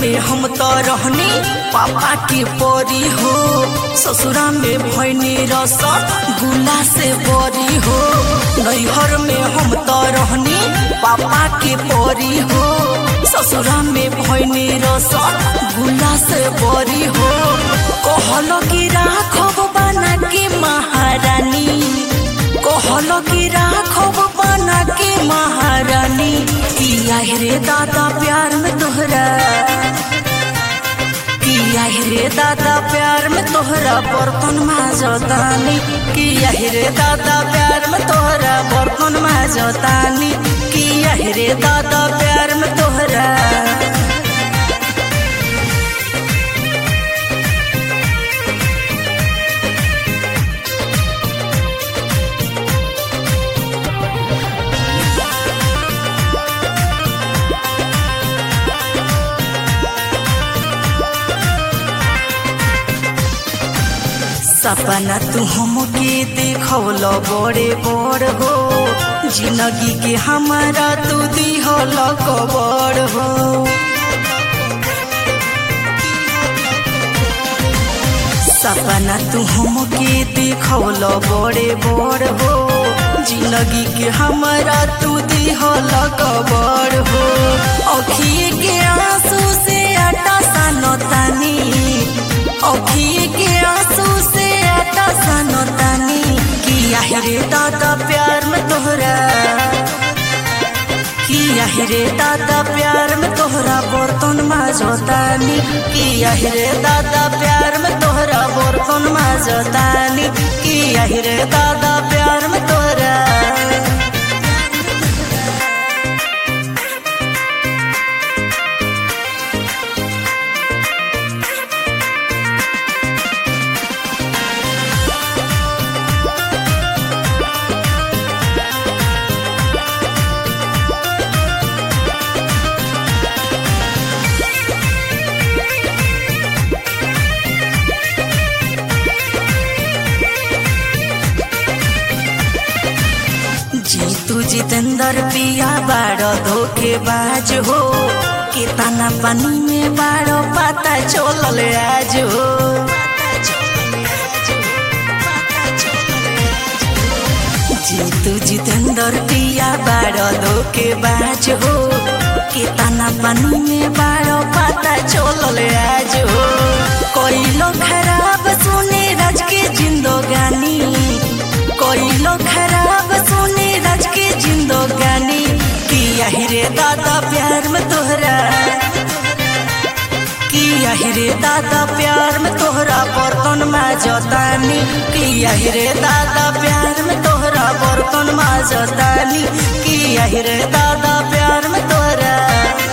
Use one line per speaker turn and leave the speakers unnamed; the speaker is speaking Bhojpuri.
में हम तो रहनी पापा के परी हो ससुरा में भैनी रस गुला से बरी हो नैहर में हम तो रहनी पापा के परी हो ससुरा में भैनी रस गुला से बरी हो कहल कि राखब बना के महारानी कहल कि राखब बना के महारानी किया रे दादा प्यार में तोहरा किया रे दादा प्यार में तोहरा बर्तन माजतानी किया रे दादा प्यार में तोहरा बर्तन माजतानी किया रे दादा प्यार में तोहरा सपना तू हमके देखौल बड़े बड़ हो जिंदगी के हमारा तू दिहल कबर हो सपना तू हमके देखौल बड़े बड़ हो जिंदगी के हमारा तू दिहल कबर हो अखिए के आंसू से आटा सानतानी अखिए के आंसू से आटा सानतानी किया रे दादा प्यार में तोहरा किया रे दादा प्यार में तोहरा बर्तन माजतानी किया रे दादा प्यार में तोहरा बर्तन माजतानी किया रे दादा प्यार में तोहरा जीतू जितेंद्र पिया बाड़ो धोखेबाज हो कितना पानी में बाड़ो पता चलल आज हो जीतू जितेंद्र पिया बाड़ो धोखेबाज हो कितना पानी में बाड़ो पता चलल आज हो कोइलो खराब सुने राज के जिंदगानी कोइलो खराब सुने राज के जिंदगानी किया रे दादा प्यार में तोहरा किया रे दादा प्यार में तोहरा बर्तन माजतानी किया रे दादा प्यार में तोहरा बर्तन माजतानी किया रे दादा प्यार में तोहरा